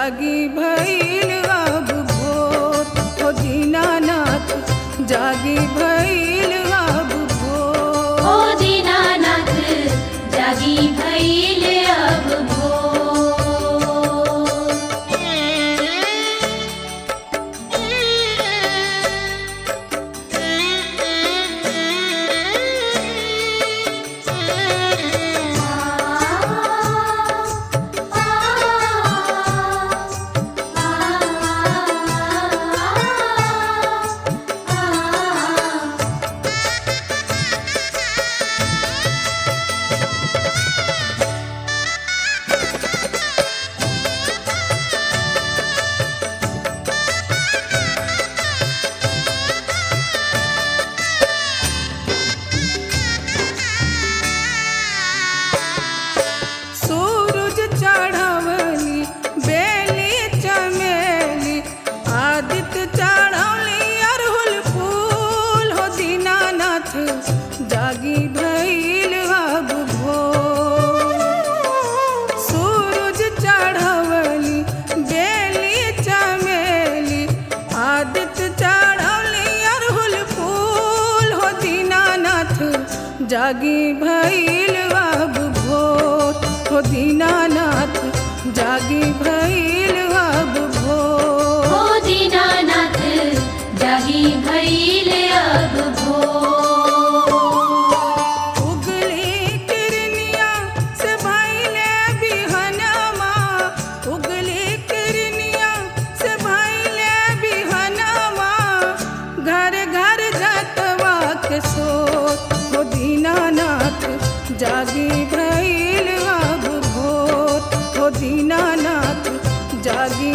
जागी भइल अब भोर हो दीनानाथ जागी भइल अब भोर ओ दीनानाथ जागी भइल अब भोर सूरज चढ़वली बेली चमेली आदित्य चढ़वली अरहुल फूल हो दीनानाथ जागी भइल अब भोर सूरज चढ़वली बेली चमेली आदित्य चढ़वली अरहुल फूल हो दीनानाथ जागी भइल अब भोर हो दीनानाथ जागी भइल अब भोर ओ दीनानाथ जागी भइल अब भोर उगली किरनिया से भइले बिहनमा उगली किरनिया से भइले बिहनमा घर घर जतवा के सोत हो दीनानाथ जागी भइल अब भोर हो दीनानाथ जागी